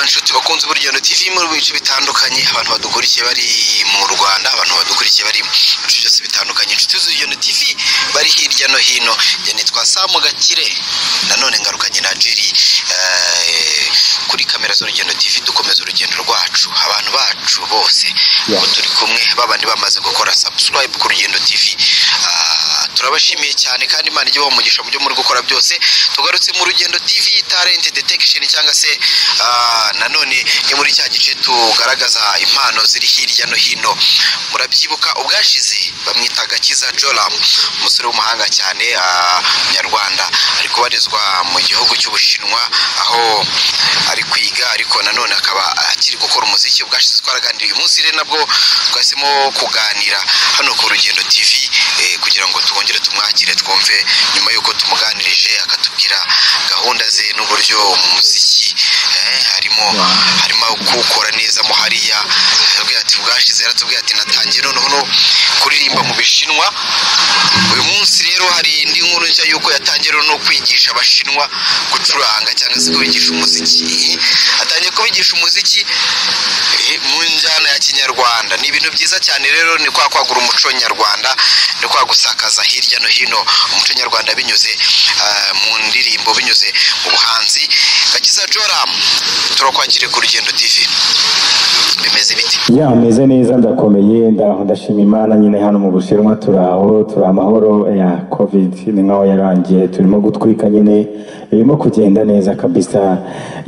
nshuti bakunze uburyano tv muri bice bitandukanye abantu badukurikiye bari mu rwanda abantu badukurikiye bari mu bice byose bitandukanye inshuti z'uburyano tv bari hirya no hino njye nitwa samu gakire nanone ngarukanye na jiri eh, kuri kamera z'urugendo tv dukomeza urugendo rwacu abantu bacu bose Yeah. ubu turi kumwe babandi bamaze gukora subscribe ku rugendo tv Ah, turabashimiye cyane kandi imana ijye ibaha umugisha mu byo muri gukora byose tugarutse mu rugendo tv talent detection cyangwa se ah, nanone ni muri cya gice tugaragaza impano ziri hirya no hino murabyibuka ubwashize bamwita gakiza joram umusore w'umuhanga cyane ah, umunyarwanda ari kubarizwa mu gihugu cy'ubushinwa aho ari kwiga ariko nanone akaba akiri gukora umuziki ubwashize twaraganiriye uyu munsi rero nabwo twahisemo kuganira hano ku rugendo tv eh, kugira ngo twongere tumwakire twumve nyuma y'uko tumuganirije akatubwira gahunda ze n'uburyo mu muziki eh, harimo harimo kuwukora neza mo hariya yaratubwiye ati bwashize yaratubwiye ati natangiye noneho no kuririmba mu bishinwa uyu munsi rero hari indi nkuru nshya y'uko yatangiye rero no kwigisha abashinwa gucuranga cyangwa se kubigisha umuziki atangiye kubigisha umuziki eh, mu njyana ya kinyarwanda ni ibintu byiza cyane rero ni kwa kwagura umuco nyarwanda ni kwa gusakaza hirya no hino umuco nyarwanda binyuze ah, mu ndirimbo binyuze mu buhanzi gakiza joram turakwakiriye ku rugendo tv bimeze biti ya meze neza ndakomeye ndaho ndashima imana nyine hano mu bushinwa turi aho turi amahoro ya covid ni nkaho yarangiye turimo gutwika nyine birimo kugenda neza kabisa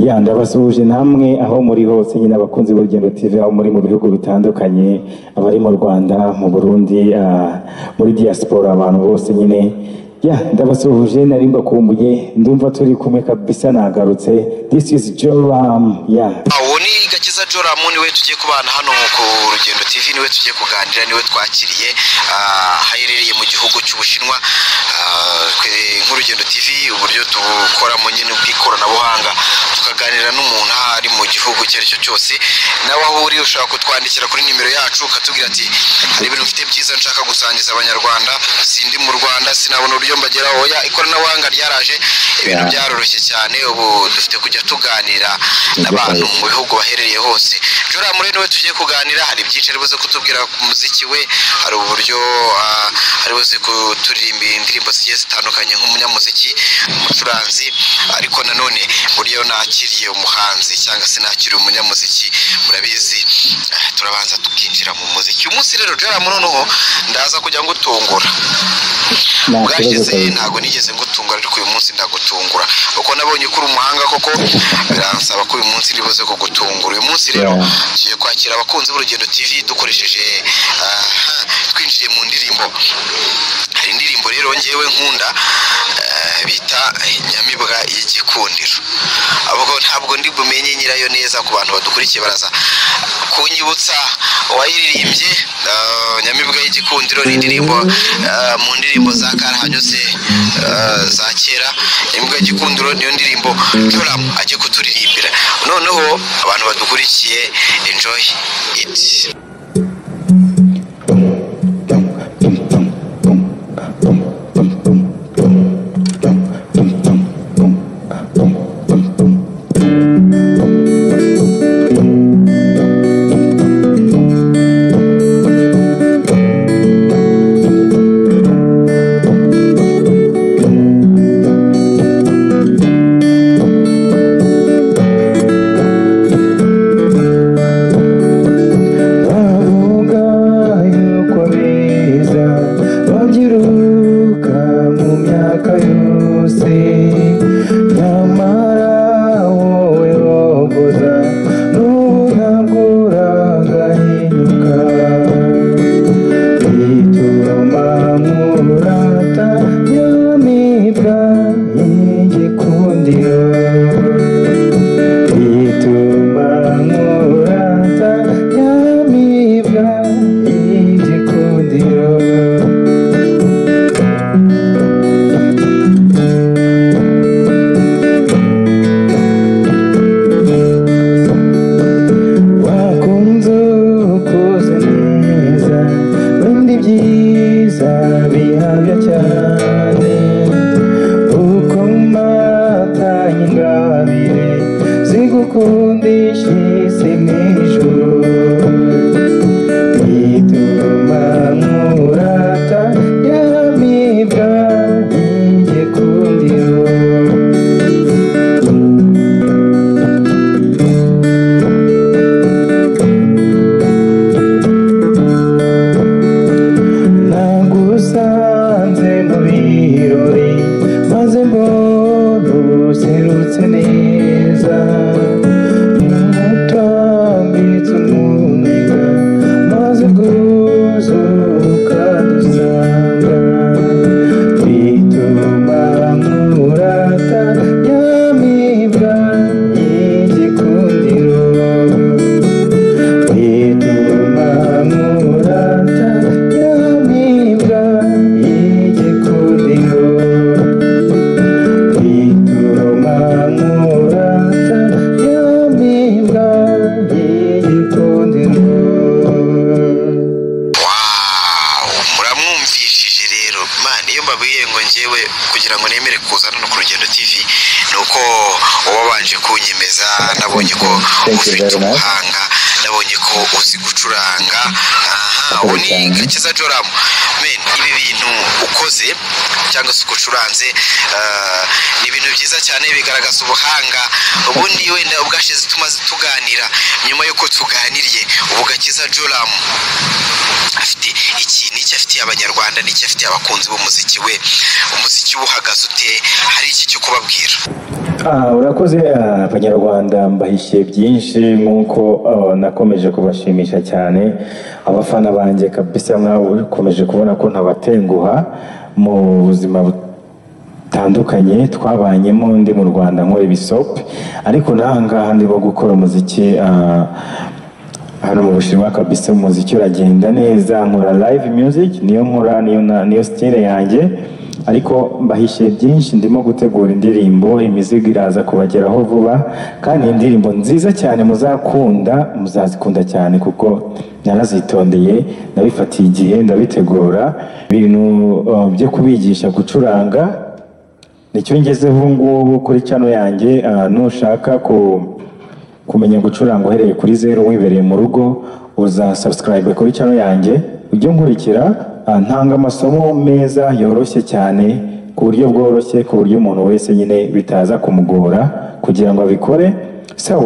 ya ndabasuhuje namwe aho muri hose nyine abakunzi b'urugendo tv aho muri mu bihugu bitandukanye abari mu rwanda mu burundi ah, muri diaspora abantu bose nyine ya ndabasuhuje nari mbakumbuye ndumva turi kumwe kabisa nagarutse this is joram ya uwo ni gakiza joram niwe tugiye kubana hano ku rugendo tv niwe tugiye kuganira niwe twakiriye ah, aherereye mu gihugu cy'ubushinwa Ah, twe nk'urugendo tv uburyo tukoramo nyine bw'ikoranabuhanga tukaganira n'umuntu aho ari mu gihugu icyo ari cyo cyose nawe aho uri ushobora kutwandikira kuri nimero yacu ukatubwira ati hari ibintu mfite byiza nshaka gusangiza abanyarwanda sindi mu rwanda sinabona uburyo mbageraho oya ikoranabuhanga ryaraje ibintu Yeah. byaroroshye cyane ubu dufite kujya tuganira n'abantu mu bihugu baherereye hose jora muri niwe tugiye kuganira hari byinshi ari buze kutubwira ku muziki we hari uburyo ah, ari buze kuturirimba indirimbo zigiye zitandukanye nk'umunyamuziki umucuranzi ariko nanone buryo nakiriye umuhanzi cyangwa se nakiriye umunyamuziki murabizi ah, turabanza tukinjira mu muziki uyu munsi rero jora muri noneho ndaza kujya ngutungura nta kibazo bwashize kabisa ntabwo nigeze ngutungura ariko uyu munsi ndagutungura kuko nabonye ko uri umuhanga koko biransaba ko uyu munsi ribuze kugutungura uyu munsi rero Yeah. tugiye kwakira abakunzi b'urugendo tv dukoresheje ah, twinjiye mu ndirimbo hari indirimbo rero ngewe nkunda eh, bita nyamibwa y'igikundiro ahubwo ntabwo ndi bumenye nyirayo neza ku bantu badukurikiye baraza kunyibutsa uwayiririmbye eh, nyamibwa y'igikundiro ni indirimbo eh, mu ndirimbo za karahanyuze eh, za kera nyamibwa y'igikundiro niyo ndirimbo joram ajye kuturirimbira noneho abantu badukurikiye enjoy it Ah, idukundishe se mw'ijuru ituma murata yamibwa ninjye kundiho nagusanze mu birori maze mbona userutse neza umutambitse umuniga maze guzo ukadusanga bituma nkurata nyamibwa y'igikundiro bituma murata yamibwa y'igikundiro bituma murata yamibwa y'igikundiro Wow, muramwumvishije rero man iyo mbabwiye ngo ngewe kugira ngo nemere kuza hano ku rugendo tv ni uko wabanje kunyemeza nabonye ko Thank you ufite very much. ubuhanga nabonye ko uzi gucuranga aha Akoze ubu ni cyane. gakiza joramu men ibi bintu ukoze cyangwa se uko ucuranze ah, ni ibintu byiza cyane bigaragaza ubuhanga ubundi wenda ubwashize tumaze tuganira nyuma y'uko tuganiriye ubu gakiza joramu afite iki ni icyo afitiye abanyarwanda n'icyo afitiye abakunzi b'umuziki we umuziki we uhagaze ute hari iki cyo kubabwira Ah, urakoze ah, abanyarwanda mbahishiye byinshi nk'uko ah, nakomeje kubashimisha cyane abafana banjye kabisa mwawe ukomeje kubona ko ntabatenguha mu buzima bu- butandukanye twabanyemo ndi mu rwanda nkora ibisope ariko n'aha ngaha ndimo gukora umuziki ah, hano mu bushinwa kabisa umuziki uragenda neza nkora live music niyo nkora niyo, na- niyo style yanjye ariko mbahishiye byinshi ndimo gutegura indirimbo imizigo iraza kubageraho vuba kandi iyi indirimbo nziza cyane muzakunda muzazikunda cyane kuko narazitondeye nabifatiye igihe ndabitegura ibintu uh, byo kubigisha gucuranga nicyo ngezeho ubu ngubu kuri cano yanjye ah, nushaka ku kumenya gucuranga uhereye kuri zeru wibereye mu rugo uza subscribe kuri channel yanjye ujye nkurikira ah, ntanga amasomo meza yoroshye cyane ku buryo bworoshye ku buryo umuntu wese nyine bitaza kumugora kugira ngo abikore so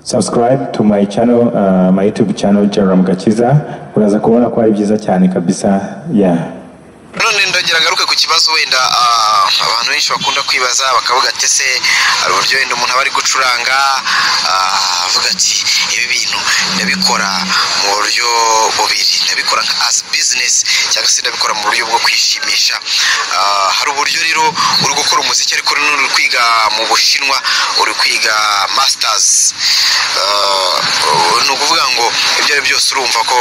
subscribe to my channel ah, my youtube channel Jerome Gakiza uraza kubona ko ari byiza cyane kabisa yeah none ndongera ngaruke ku kibazo wenda ah, abantu benshi bakunda kwibaza bakavuga ati ese hari uburyo wenda umuntu aba ari gucuranga ah, avuga ati ibi bintu ndabikora mu buryo bubiri ndabikora nka as business cyangwa se ndabikora mu buryo bwo kwishimisha Ah, hari uburyo rero uri gukora umuziki ariko none uri kwiga mu bushinwa uri kwiga masters Ah, ni ukuvuga ngo ibyo ari byo byose urumva ko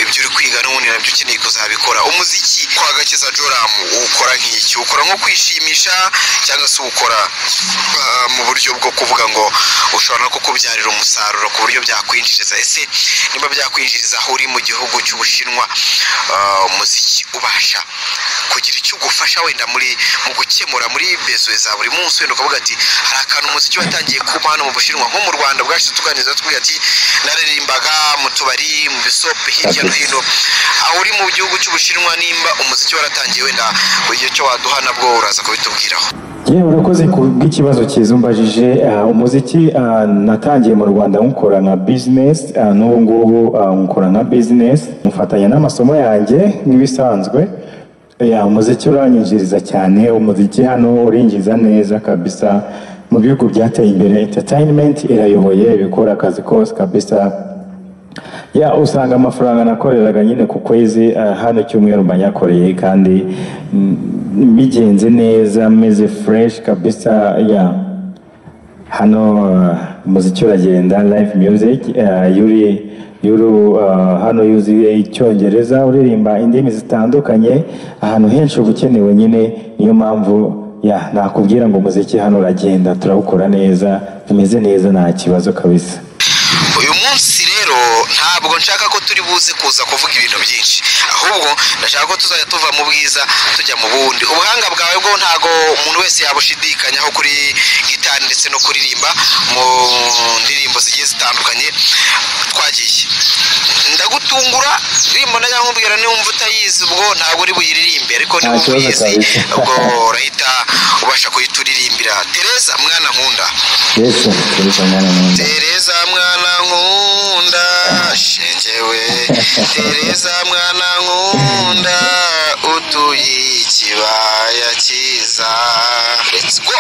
ibyo uri kwiga n'ubundi nabyo ukeneye kuzabikora umuziki kwa gakiza joramu uwukora nk'iki ukora nko kwishimisha cyangwa se uwukora ah, mu buryo bwo kuvuga ngo ushobora no kukubyarira umusaruro ku buryo byakwinjiriza ese niba byakwinjiriza aho uri mu gihugu cy'ubushinwa ah, umuziki ubasha kugira icyo ugufasha wenda muri mu gukemura muri bezo za buri munsi wenda ukavuga ati hari akantu umuziki watangiye kuba hano mu bushinwa nko mu rwanda bwacu tuganiriza tuvuga ati naririmbaga mu tubari mu bisope hirya no hino aho uri mu gihugu cy'ubushinwa nimba umuziki waratangiye wenda buri gihe cyo waduha nabwo uraza kubitubwiraho yewe urakoze ku bw'ikibazo cyiza umbajije Ah, umuziki ah, natangiye mu rwanda nkukora nka bizinesi n'ubu ngubu ah, nkukora nka bizinesi mfatanya n'amasomo yanjye nk'ibisanzwe Ya, umuziki uranyinjiriza cyane umuziki hano urinjiza neza kabisa mu bihugu byateye imbere enterinimenti irayoboye ibikora akazi kose kabisa ya usanga amafaranga nakoreraga nyine ku kwezi eh, hano cyumweru mba nyakoreye kandi mm, bigenze neza meze fureshi kabisa ya hano eh, umuziki uragenda live music eh, yuri yuri eh, hano yuzuye icyongereza uririmba indimi zitandukanye ahantu henshi uba ukenewe nyine niyo mpamvu ya nakubwira ngo umuziki hano uragenda turawukora neza tumeze neza nta kibazo kabisa uyu munsi rero rero ntabwo nshaka ko turi buze kuza kuvuga ibintu byinshi ahubwo ndashaka ko tuzajya tuva mu bwiza tujya mu bundi ubuhanga bwawe bwo ntabwo umuntu wese yabushidikanyaho kuri gitari ndetse no kuririmba mu ndirimbo zigiye zitandukanye twagiye ndagutungura indirimbo na nyankubwira niwumva utayizi ubwo ntabwo uri buyiririmbe ariko Nta niwumva kibazo uyizi kabisa. ubwo urahita ubasha kuyituririmbira tereza mwana nkunda yesu tuza mwana mwiza Tereza mwana nkunda shengewe Tereza mwana nkunda utuye ikibaya cyiza Let's go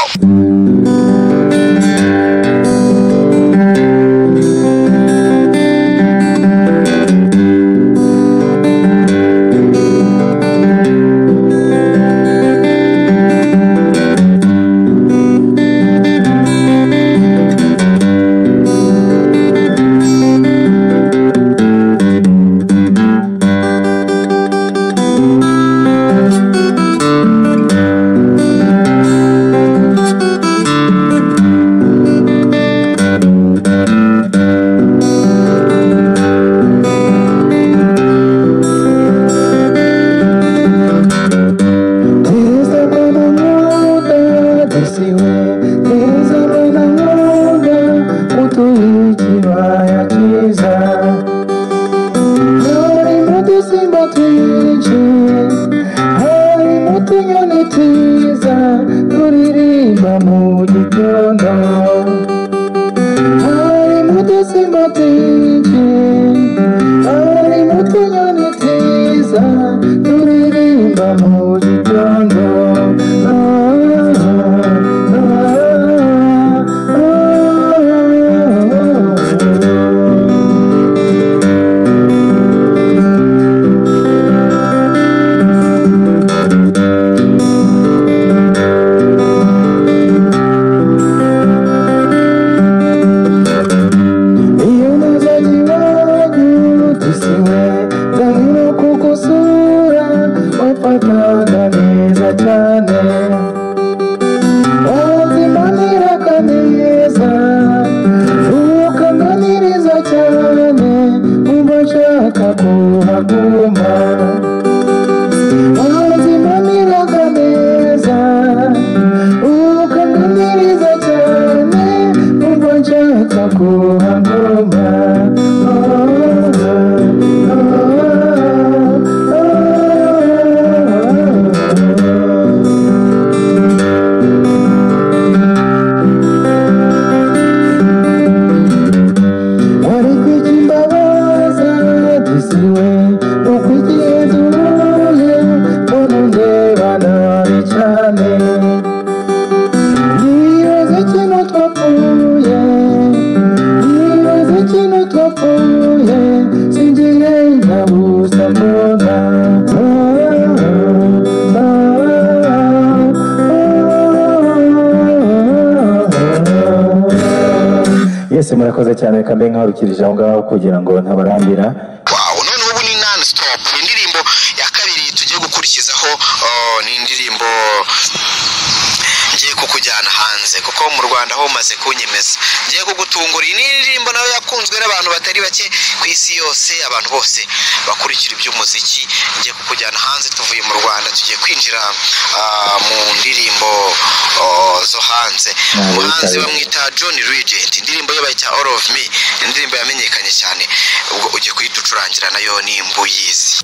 Teresa mwana nkunda dusiwe Teresa mwana nkunda utuye ikibaya cyiza harimo udusimba twinshi harimo utunyoni twiza turirimba mu gitondo harimo udusimba twinshi ari mu tunyoni twiza turirimba mu gitondo Ah, ah, ah, ah. Iyo nazaga iwanyu dusiwe ndanyura ku gusura wafataga neza cyane wazimanira kaneza ukananiriza cyane umva nshaka kuhaguma wazimanira kaneza ukananiriza cyane umva nshaka kuhaguma wari kwikimbabaza dusiwe ukwigihe duhuye mbona undeba nabi cyane nibaza ikintu twapfuye nibaza ikintu twapfuye singiye ndabuza mbona Ah, ah, ah, ah, ah. yesu murakoze cyane reka mbe nkahurukirije aho ngaho kugira ngo ntabarambira wow none ubu ni non stop indirimbo ya kabiri tugiye gukurikizaho oh, ni indirimbo ngiye kukujyana hanze kuko mu rwanda ho umaze kunyemeza ngiye kugutungura iyi ni indirimbo nayo yakunzwe n'abantu batari bake ku isi yose abantu bose bakurikira iby'umuziki ngiye kukujyana hanze tuvuye mu rwanda tugiye kwinjira ah, mu ndirimbo oh, zo hanze Ntabwo umuhanzi bitari- bamwita john regent indirimbo ye bayita all of me ni indirimbo yamenyekanye cyane ubwo ugiye kuyiducurangira nayo ni imbuyizi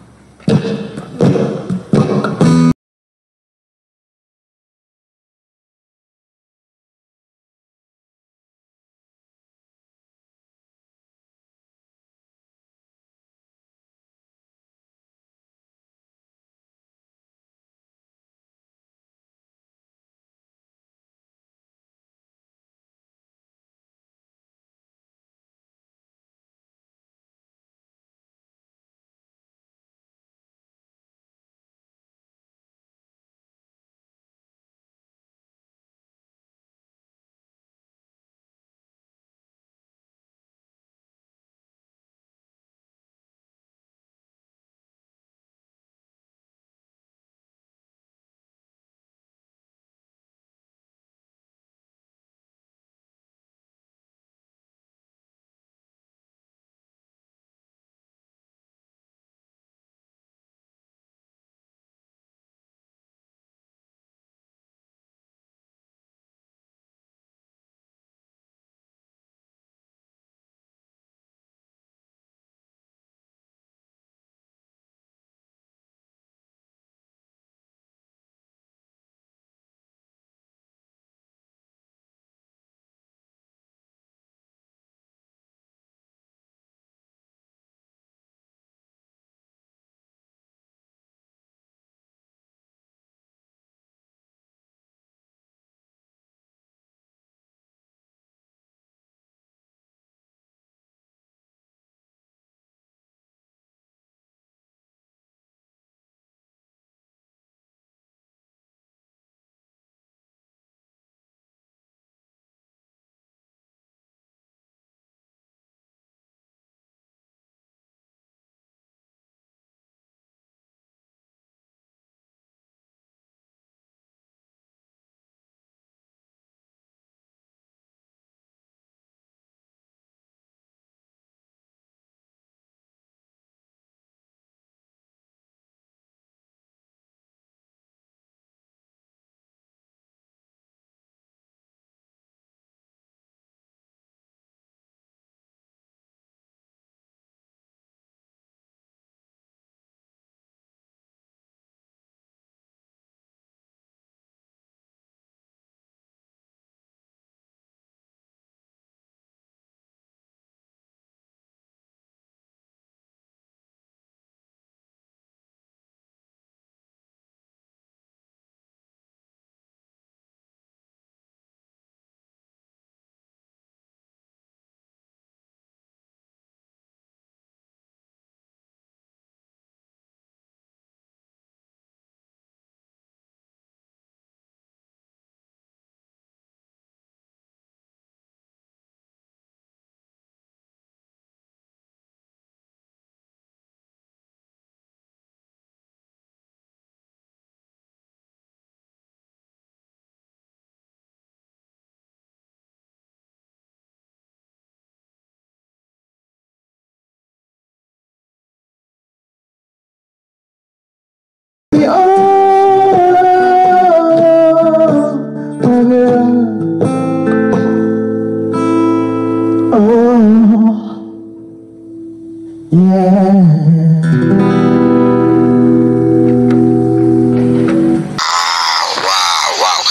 wow wow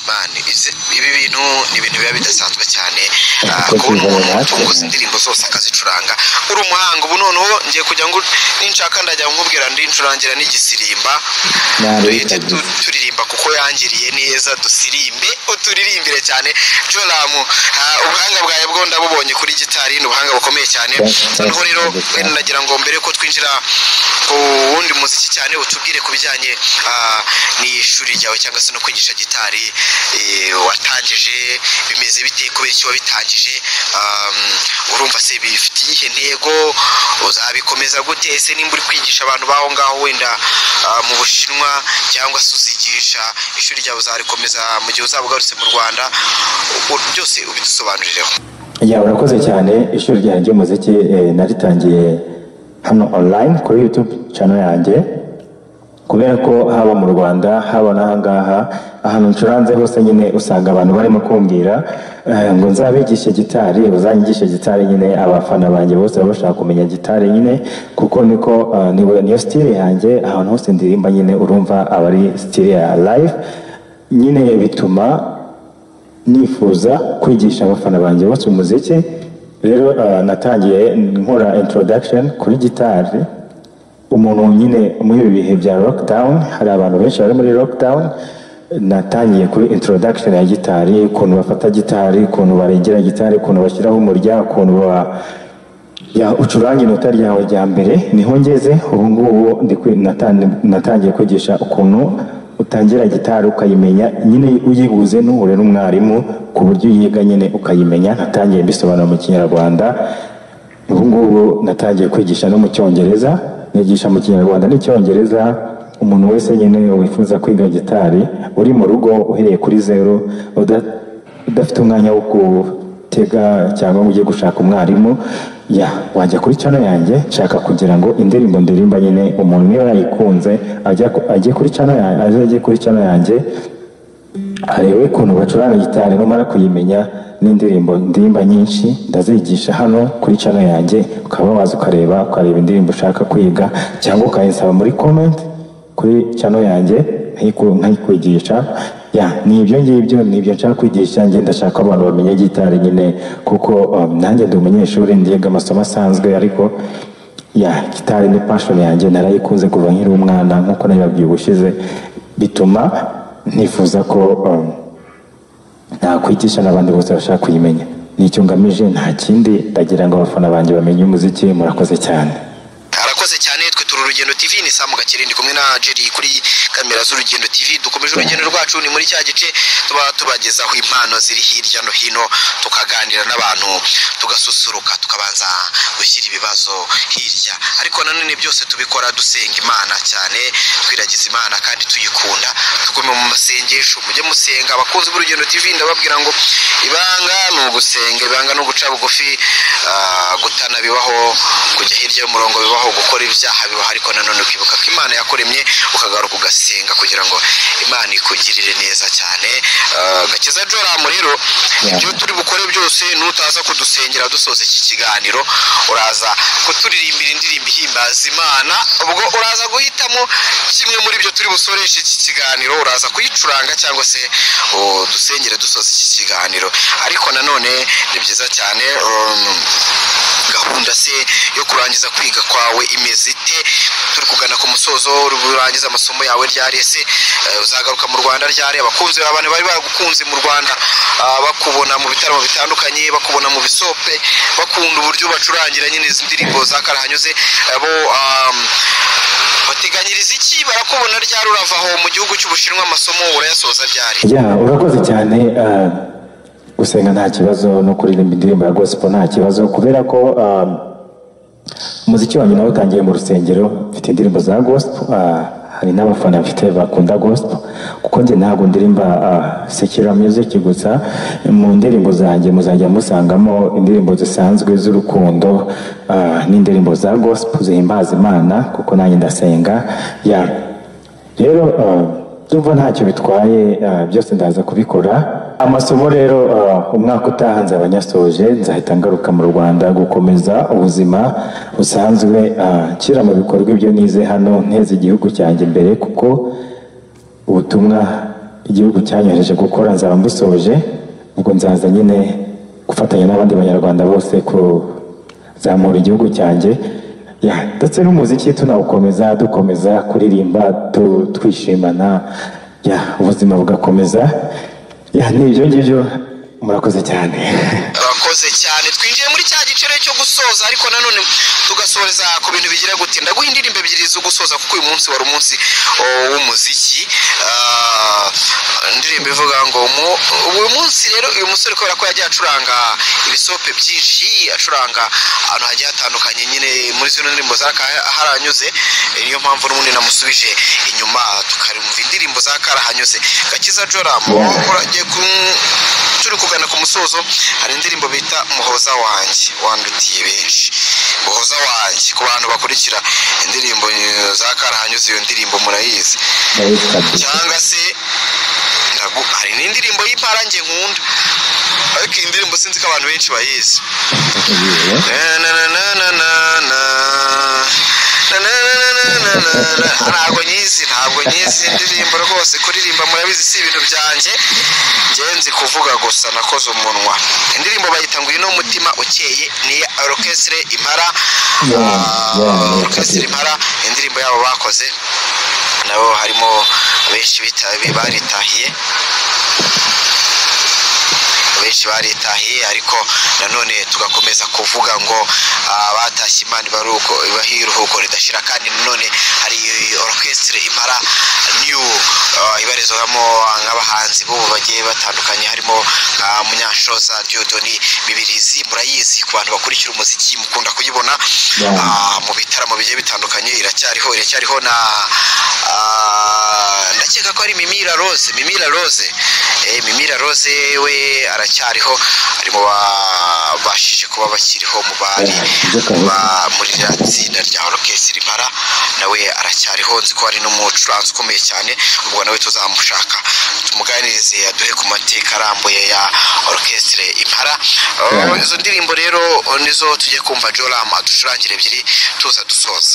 man ese ibi bintu ni ibintu biba bidasanzwe cyane Ah, Akoze kubona umuntu ijana natwe, utunguza man. indirimbo zose akazicuranga uri umuhanga ubu noneho ngiye kujya ngo ninshaka ndajya nkubwira ndincurangira n'igisirimba duhite nabikabye tu- turirimba kuko yangiriye neza dusirimbe uturirimbire cyane joramu ah, ubuhanga bwawe bwo ndabubonye kuri gitari ni ubuhanga bukomeye cyane Thank you. noneho rero Thank you. wenda nagira ngo mbere ko twinjira ku wundi muziki cyane utubwire ku bijyanye ah, n'ishuri ryawe cyangwa se no kwigisha gitari eh, watangije bimeze bite kubera iki wabitangije Ah, urumva se bifitiye iyihe ntego uzabikomeza gute ese nimba uri kwigisha abantu baho ngaho wenda ah, mu bushinwa cyangwa se uzigisha ishuri ryawe uzarikomeza mu gihe uzaba ugarutse mu rwanda u- byose ubidusobanurireho ya urakoze cyane ishuri ryanjye ry'umuziki eh, naritangiye hano online kuri youtube channel yanjye kubera ko haba mu rwanda haba n'ahangaha ahantu ncuranze hose nyine usanga abantu barimo kumbwira eh, ngo nzabigishe gitari uzanyigishe gitari nyine abafana banjye bose baba bashaka kumenya gitari nyine kuko niko eh, niwe- niyo style yanjye ahantu hose ndirimba nyine urumva aba ari style ya live nyine bituma nifuza kwigisha abafana banjye bose umuziki rero eh, natangiye nkora introduction kuri gitari umuntu nyine muri ibi bihe bya lockdown hari abantu benshi bari muri lockdown natangiye kuri introduction ya gitari ukuntu bafata gitari ukuntu barengera gitari ukuntu bashyiraho umurya ukuntu ba ya ucuranga inota ryawe rya mbere niho ngeze ubu ngubu ndi kwi- natan- natangiye kwigisha ukuntu utangira gitari ukayimenya nyine uyibuze ntuhure n'umwarimu ku buryo uyiga nyine ukayimenya natangiye mbisobanura mu kinyarwanda ubu ngubu natangiye kwigisha no mu cyongereza nigisha mu kinyarwanda n'icyongereza umuntu wese nyine wifuza kwiga gitari uri mu rugo uhereye kuri zeru uda- udafite umwanya wo gutega cyangwa ngo ujye gushaka umwarimu ya wajya kuri channel yanjye nshaka kugira ngo indirimbo ndirimba nyine umuntu niba yayikunze ajya ku- ajye kuri channel yanjye ajye kuri channel yanjye arebe ukuntu bacuranga gitari numara kuyimenya n'indirimbo ndirimba nyinshi ndazigisha hano kuri channel yanjye ukaba waza ukareba ukareba indirimbo ushaka kwiga cyangwa ukayinsaba muri comment kuri channel yanjye nkayiku- nkayikwigisha ya ni ibyo ngibyo ni ibyo nshaka kwigisha njye ndashaka ko abantu bamenya gitari nyine kuko um, nanjye ndi umunyeshuri ndiga amasomo asanzwe ariko ya gitari ni passion yanjye narayikunze kuva nkiri umwana nk'uko nabibabwiye ubushize bituma nifuza ko um, nakwigisha n'abandi bose bashaka kuyimenya nicyo ngamije nta kindi ndagira ngo abafana banjye bamenye umuziki murakoze cyane arakoze cyane twe turi urugendo tv ni samu gakire ndi kumwe na jeri kuri kamera z'urugendo tv dukomeje urugendo rwacu ni muri cya gice tuba tubagezaho impano ziri hirya no hino tukaganira n'abantu tugasusuruka tukabanza gushyira ibibazo hirya ariko nanone byose tubikora dusenga imana cyane twiragiza imana kandi tuyikunda tugume mu masengesho mujye musenga abakunzi b'urugendo tv ndababwira ngo ibanga ni ugusenga ibanga ni uguca bugufi ah, gutana bibaho kujya hirya y'umurongo bibaho gukora ibyaha bibaho ariko nanone ukibuka ko imana yakuremye ukagaruka ugasenga kugira ngo imana ikugirire neza cyane Ah, gakiza joramu rero ibyo turi bukore byose nutaza kudusengera dusoza iki kiganiro uraza kuturirimbira indirimbo ihimbaza imana ubwo uraza guhitamo kimwe muri byo turi busoreshe iki kiganiro uraza kuyicuranga cyangwa se oh, dusengere dusoza iki kiganiro ariko nanone ni byiza cyane um, gahunda se yo kurangiza kwiga kwawe imeze ite turi kugana ku musozo urangiza amasomo yawe ryari ese eh, uzagaruka mu rwanda ryari abakunzi bawe, abantu bari baragukunze mu rwanda ah, bakubona mu bitaramo bitandukanye bakubona mu bisope bakunda uburyo bacurangira nyine izi ndirimbo za karahanyuze eh, bo um, bateganyiriza iki barakubona ryari urava aho mu gihugu cy'ubushinwa amasomo urayasoza ryari ya urakoze cyane ah, gusenga nta kibazo no kuririmba indirimbo ya gospel nta kibazo kubera ko ah, umuziki wanjye nawe utangiye mu rusengero mfite indirimbo za gospel ah, hari n'abafana mfite bakunda gospel kuko njye ntabwo ndirimba sekira music gusa mu ndirimbo zanjye muzajya musangamo indirimbo zisanzwe z'urukundo ah, n'indirimbo za gospel zihimbaza imana kuko nanjye ndasenga ya rero ah, ndumva ntacyo bitwaye ah, byose ndaza kubikora amasomo rero ah, umwaka utaha nzaba nyasoje nzahita ngaruka mu rwanda gukomeza ubuzima busanzwe ah, nshyira mu bikorwa ibyo nize hano nteze igihugu cyanjye imbere kuko ubutumwa igihugu cyanyohereje gukora nzaba mbusoje ubwo nzaza nyine gufatanya n'abandi banyarwanda bose kuzamura igihugu cyanjye Ya, ndetse n'umuziki tunawukomeza dukomeza kuririmba tu- twishimana ya, ubuzima bugakomeza Ya, ni ibyo ngibyo murakoze cyane urakoze cyane twinjiye muri cya giciro cyo gusoza ariko nanone tugasoreza ku bintu bigira gute ndaguha indirimbo ebyiri zo gusoza kuko uyu munsi wari umunsi o, w'umuziki Ah, indirimbo ivuga ngo mu- uyu munsi rero uyu musore kubera ko yagiye acuranga ibisope byinshi acuranga ahantu hagiye hatandukanye nyine muri zino ndirimbo zakarahanyuze niyo mpamvu n'ubundi namusubije inyuma tukarumva indirimbo zakarahanyuze gakiza joramu uragiye ku turi kugana ku musozo hari indirimbo bita muhoza wanjye wandutiye benshi muhoza wanjye ku bantu bakurikira indirimbo eh, za karahanyuze iyo ndirimbo murayizi Ndabizi kabisa. cyangwa se ndagu- hari n'indirimbo y'impara njye nkunda ariko iyi ndirimbo sinzi ko abantu benshi bayizi ntabwo nyizi ntabwo nyizi indirimbo rwose kuririmba murabizi si ibintu byanjye ngenzi kuvuga gusa nakoze umunwa indirimbo bayita ngo ino mutima ukeye ni iya orokestre impara orokestre impara indirimbo yabo bakoze nabo harimo benshi baritahiye benshi baritahiye ariko nanone tugakomeza kuvuga ngo ah, batashye imana ibaruko ibaha iruhuko ridashira kandi nanone hari orchestre impara new ah, ibarizwamo nk'abahanzi b'ubu bagiye batandukanye harimo nka munyashoza Dieudonne bibirizi murayizi ku bantu bakurikira umuziki mukunda kuyibona Yeah. ah, mu bitaramo bigiye bitandukanye iracyariho iracyariho na ah, ndakeka ko ari mimira rose mimira rose eh, mimira rose we aracyariho ari mu babashije kuba bakiriho mu bari Yeah, ibyo kabisa. ba- muri rya tsinda rya orokesitiri impara nawe aracyariho nzi ko ari n'umucuranzi ukomeye cyane ubwo nawe tuzamushaka tumuganirize aduhe ku mateka arambuye ya orokesitire impara Oh, Yeah. izo ndirimbo rero oh, nizo tujye kumva joram aducurangire ebyiri tuza dusoza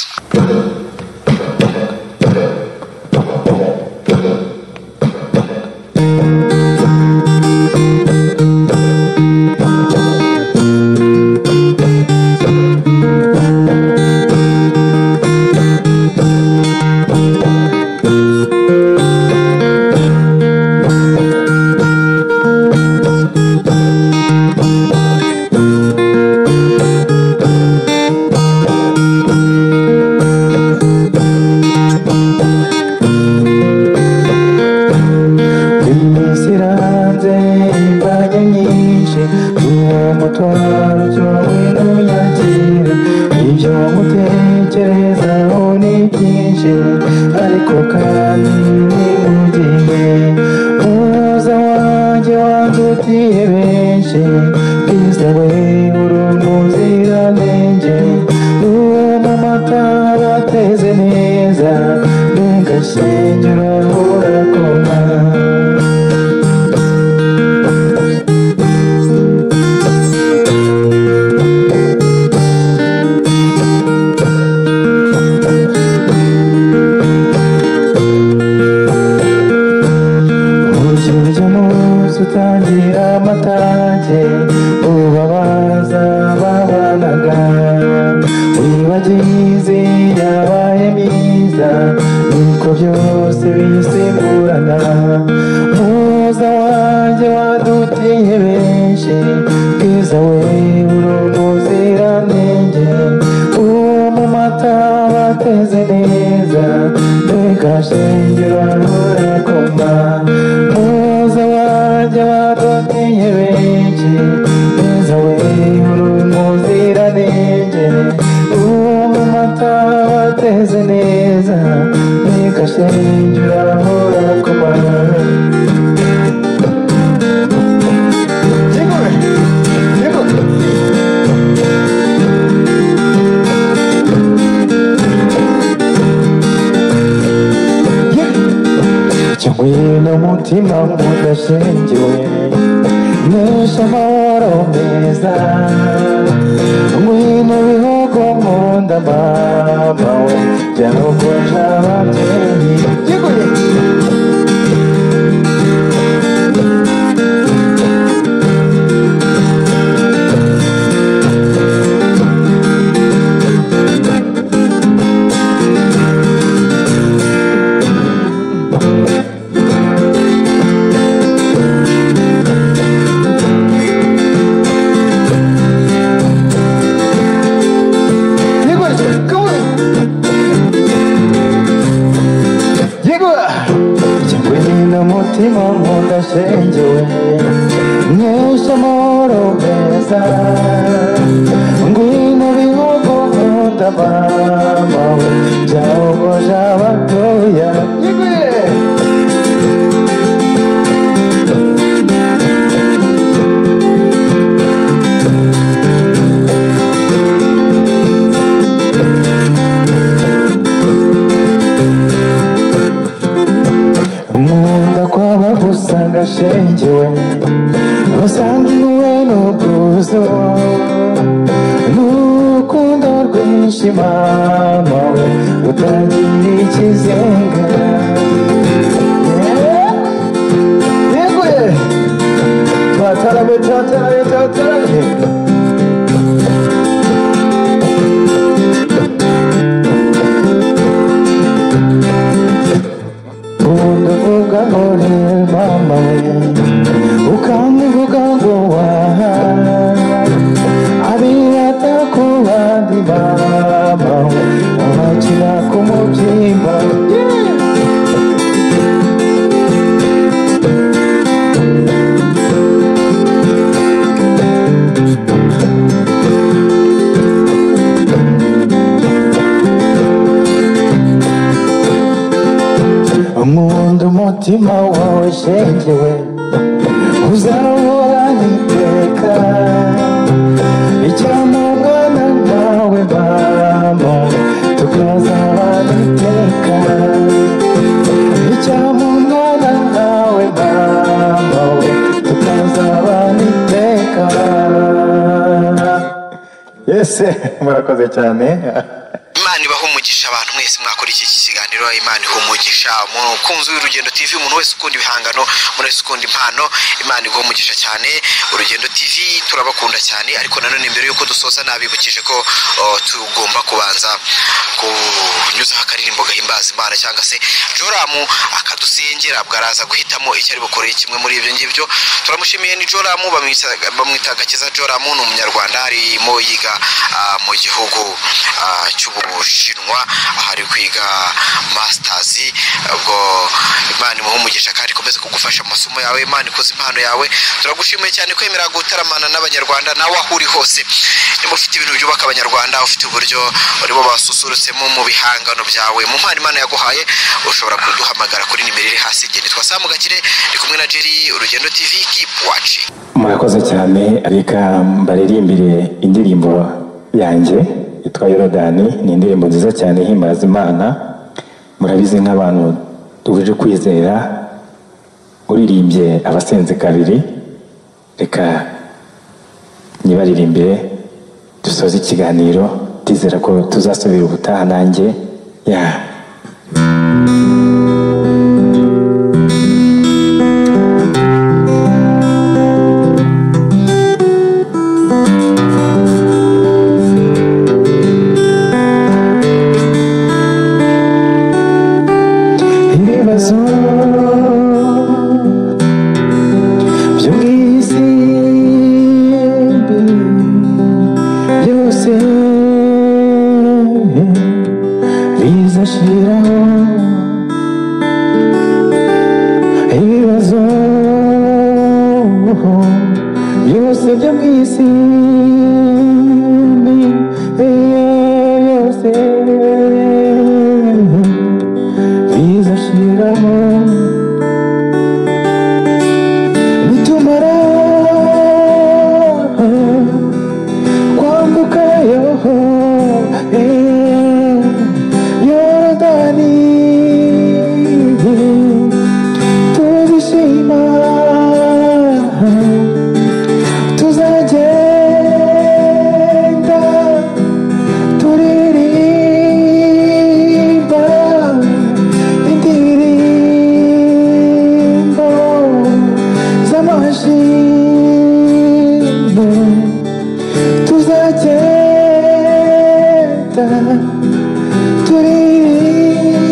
imisira hanze imbaraga nyinshi uwo mutwaro cyo winuyakire ibyo mutekerezaho ni byinshi ariko kandi ni ugiye umuza wanjye wandutiye benshi bwiza we uri umuziranenge uwo mu mata bateze neza mbega shingiro urakoma Urukinzo n'umunsi utangira amatage ubabaza babanaga wibagiye izi yabaye myiza niko byose biri umutima udashingiwe nesha amahoro meza ngwino bihugu mu nda mama we jya no kuja ababyeyi Yiguye. Yiguye. Yiguye. Yiguye. Yiguye n'umutima nkunda shengewe Nyesha amahoro meza Ngwino bihugu nkunda mama we Jawugoja abatoya Yiguye. Nkunda kwaba gusanga shengewe Usanga iwe n'ubwuzu N'urukundo rwinshi mama we Rutagira ikizenga Yeguye! Twatarabe, twatarabe, twatarabe Undavuga uri mama we Ukamvuga ngo waha Abiyata ku bandi mama we Abakira ku mubyimba Yeah! nkunda umutima wawe shengewe uzahorana iteka icyamubwana nawe mama tukazabana iteka icyamubwana nawe mama we tukazabana iteka yese murakoze cyane imana ibaha umugisha abantu mwese mwakora iki kiganiro imana iha umugisha umukunzi w'urugendo tv umuntu wese ukunda ibihangano umuntu wese ukunda impano imana iguha umugisha cyane urugendo tv turabakunda cyane ariko nanone mbere y'uko dusoza nabibukije ko oh, tugomba kubanza kunyuzaho akaririmbo gahimbaza imana cyangwa se joramu akadusengera bwaraza guhitamo icyo ari bukore kimwe muri ibyo ngibyo turamushimiye ni joramu bamwita- bamwita gakiza joramu ni umunyarwanda arimo yiga ah, mu gihugu ah, cy'ubushinwa aho ari kwiga masitazi ubwo imana imuha umugisha kandi ikomeze kugufasha mu masomo yawe imana ikuze impano yawe turagushimiye cyane kwemera gutaramana n'abanyarwanda nawe aho uri hose niba ufite ibintu byubaka abanyarwanda ufite uburyo urimo basusurutsemo mu bihangano byawe mu mpano imana yaguhaye ushobora kuduhamagara kuri nimero iri hasi igeni twasamugakire ndi kumwe na jerry urugendo tv keep watching murakoze cyane reka mbaririmbire indirimbo yanjye yitwa yorodani ni indirimbo nziza cyane ihimbaza imana murabizi nk'abantu duhuje kwizera uririmbye abasenze kabiri reka nyibaririmbire dusoze ikiganiro ndizera ko tuzasubira ubutaha nanjye ya ibibazo byo mu isi mbi byose bizashiraho ibibazo byose byo mu isi mbi byose bizashiramo nitumara kwambuka yoho eh, yorodani tuzishire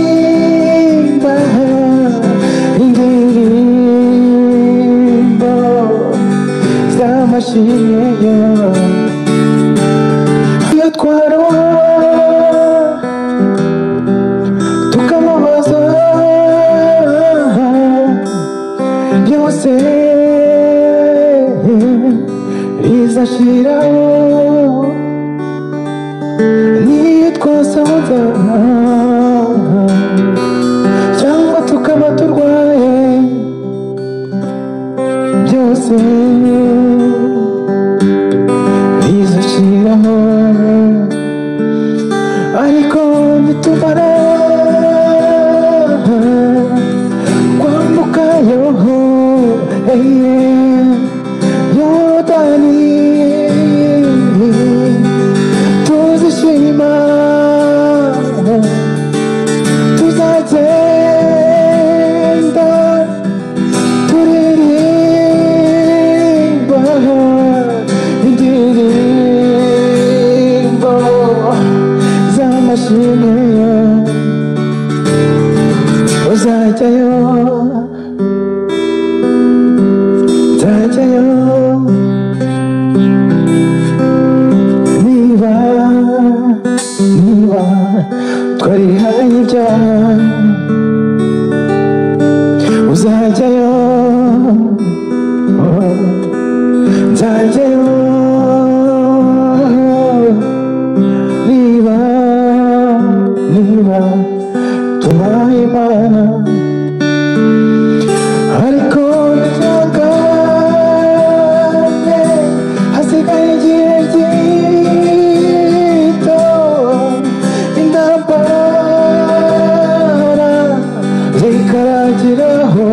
turirimba indirimbo z'amashinya iyo twaroha tukamubaza byose rizashiraho niyo twasaza cyangwa tukaba turwaye byose bizushiraho ariko bitumara kwambuka yoho yodani tuzishima tuzagenda turirimba indirimbo z'amashimwe uzajyayo nzajyayo niba niba twarihaye ibyaha uzajyayo oh, nzajyayo niba niba tubaye imana ariko ntihangane hasigaye igihe gito intambara zikarangiraho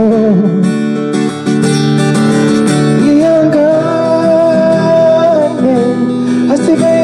mwihangane hasigaye